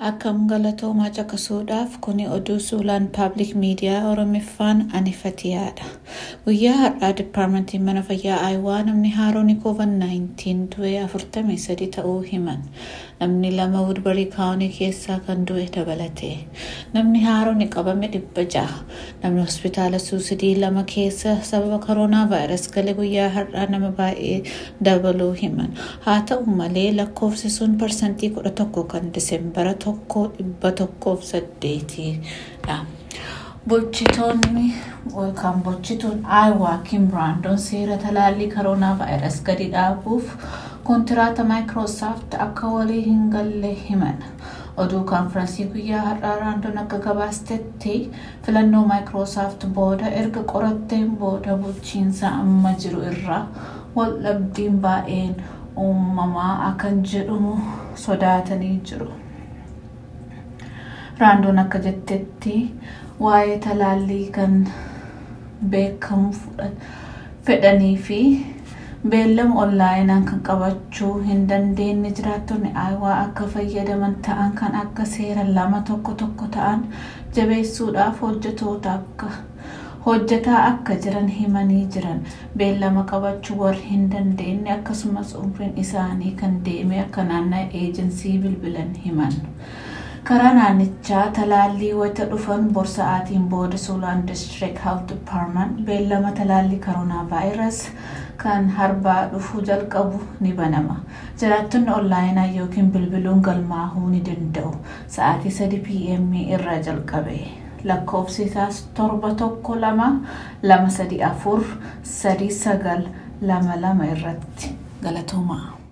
Akkam galatoomaa caqasuudhaaf kuni oduu suulaan paabliik miidiyaa Oromiffaan anifatiyaadha. Guyyaa har'aa diippaarmentiin mana fayyaa Ayiwaa namni haaroon COVID-19 du'e 43 ta'uu himan. Namni lama Wudbarii kaawunii keessaa kan du'e dabalate. Namni haaroon qabame dhibba jaha. Namni hospitaala suusidii lama keessa sababa koronaa vaayirasii galee guyyaa har'aa nama baay'ee dabaluu himan. Haa ta'u malee lakkoofsi sun parsantii kudha tokko kan diseembara tokko dhibba tokkoof saddeetiidha. Bulchitoonni yookaan bulchituun Ayiwaa Kim Biraandoon seera talaallii koronaa vaayirasii gadi dhaabuuf kontiraata maayikiroosaafti akka walii hin galle himan. Oduu kaanfiraansii guyyaa har'aa Raandoon akka gabaastetti filannoo maayikiroosaafti booda erga qoratteen booda bulchiinsa amma jiru irraa waldhabdiin baay'een uumamaa akkan jedhamu sodaatanii jiru. Raandoon akka jettetti waa'ee talaallii kan beekamu fedhanii fi beellama onlaayinaan kan qabachuu hin dandeenye jiraattonni ayiwaa akka fayyadaman ta'an kan akka seera lama tokko tokko ta'an jabeessuudhaaf hojjetoota akka hojjetaa akka jiran himanii jiran beellama qabachuu warri hin dandeenye akkasumas umriin isaanii kan deeme akka naanna'e eejensii bilbilan himan. karaa naannichaa talaallii wayita dhufan borsa'aatiin booda suulaan district health department beellama talaallii koronaa vaayirus kan harbaa dhufuu jalqabu ni banama jiraattonni onlaayinaa yookiin bilbiluun galmaahuu ni danda'u sa'aatii 3 pm irraa jalqabe lakkoofsi isaas torba tokko lama lama sadi afur sadi sagal lama lama irratti galatoomaa.